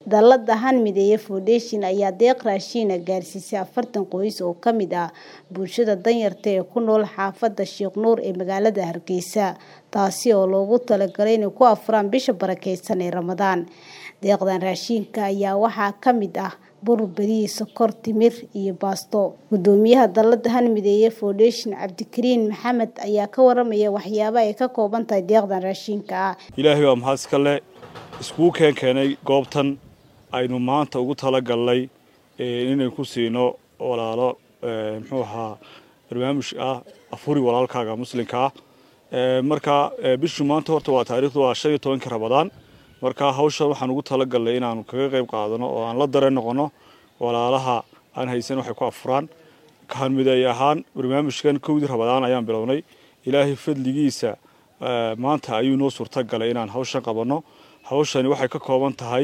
Dallada Hanmideeye Foundation ayaa deeq raashin ah gaarsiisay afartan qoys oo ka mid ah bulshada danyarta ee ku nool xaafadda Sheekh Nuur ee magaalada Hargeysa, taasi oo loogu talagalay inay ku afuraan bisha barakeysan ee Ramadaan. Deeqdan raashinka ayaa waxaa ka mid ah bur, bariis, sokor, timir iyo baasto. Guddoomiyaha Dallada Hanmideeye Foundation Cabdikariin Maxamed ayaa ka waramaya waxyaabaha ay ka kooban tahay deeqdan raashinka ah. ilaahay baa mahad iska leh iskugu keen keenay goobtan aynu maanta ugu talagalnay inay ku siino walaalo muxuu ahaa barnaamij ah afuri walaalkaaga muslimka ah marka bishu maanta horta waa taariikhdu waa shan iyo tobanka rabadaan marka hawsha waxaan ugu talagalnay inaanu kaga qayb qaadano oo aan la dareen noqono walaalaha aan haysan waxay ku afuraan hanmideey ahaan barnaamijkan kowdii rabadaan ayaan bilownay ilaahay fadligiisa maanta ayuu noo suurtagalay inaan hawshan qabanno hawshani waxay ka kooban tahay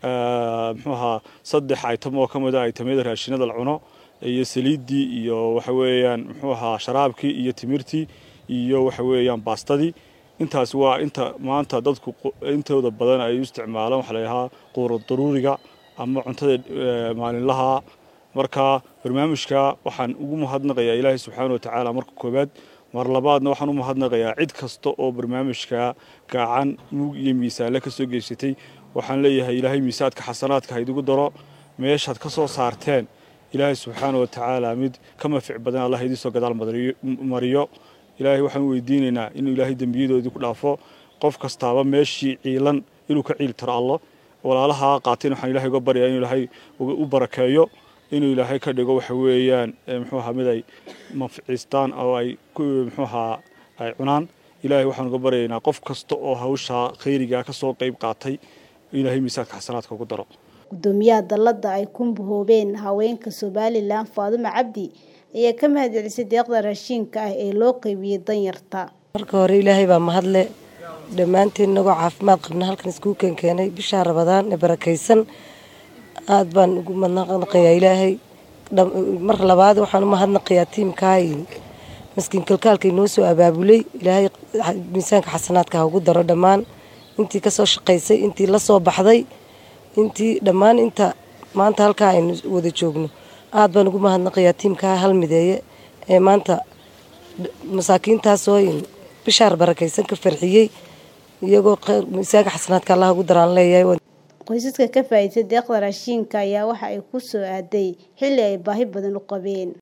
muxuu ahaa saddex item oo ka mid ah itemyada raashinada la cuno iyo saliiddii iyo waxa weeyaan muxuu ahaa sharaabkii iyo timirtii iyo waxa weeyaan baastadii intaas waa inta maanta dadku intooda badan ay u isticmaalaan waxa la yidhahaa quuro daruuriga ama cuntada maalinlaha marka barnaamijka waxaan ugu mahadnaqayaa ilaahay subxaana watacaala marka koowaad mar labaadna waxaan u mahadnaqayaa cid kasta oo barnaamijka gacan mug iyo miisaanle ka soo geysatay waxaan leeyahay ilaahay miisaadka xasanaadka haydigu daro meeshaad ka soo saarteen ilaahay subxaana watacaala mid ka mafic badan allah idinsoo gadaal mariyo ilaahay waxaan weydiinaynaa inuu ilaahay dembiyadoodii ku dhaafo qof kastaaba meeshii ciilan inuu ka ciil tiro allo walaalaha qaateen waxaan ilahay uga baryaa inuu ilaahay u barakeeyo inuu ilaahay ka dhigo waxa weeyaan muxuu ahaa mid ay manficiistaan oo ay muxuu ahaa ay cunaan ilaahay waxaan uga baryaynaa qof kasta oo hawsha khayriga ka soo qayb qaatay ilaahay miisaadka xasanaadka ugu daro guddoomiyaha dallada ay ku bohoobeen haweenka somalilan faadumo cabdi ayaa ka mahadcelisay deeqda raashinka ah ee loo qaybiyey danyarta marka hore ilaahay baa mahadle dhammaanteen inagoo caafimaad qabna halkan iskugu keenkeenay bishaa rabadaan ee barakaysan aad baan ugu mahadnaqayaa ilaahay mar labaad waxaan u mahadnaqayaa tiimkaay maskiin kalkaalka inoo soo abaabulay ilaahay miisaanka xasanaadka ha ugu daro dhammaan intii kasoo shaqaysay intii la soo baxday intii dhammaan inta maanta halkaa aynu wada joogno aad baan ugu mahadnaqayaa tiimkaa hal mideeye ee maanta masaakiintaasoo bishaar barakaysan ka farxiyey iyagoo miisaanka xasanaadka allah ugu daraan leeyahay qoysaska ka faa'iidaystay deeqda raashinka ayaa waxa ay ku soo aaday xilli ay baahi badan u qabeen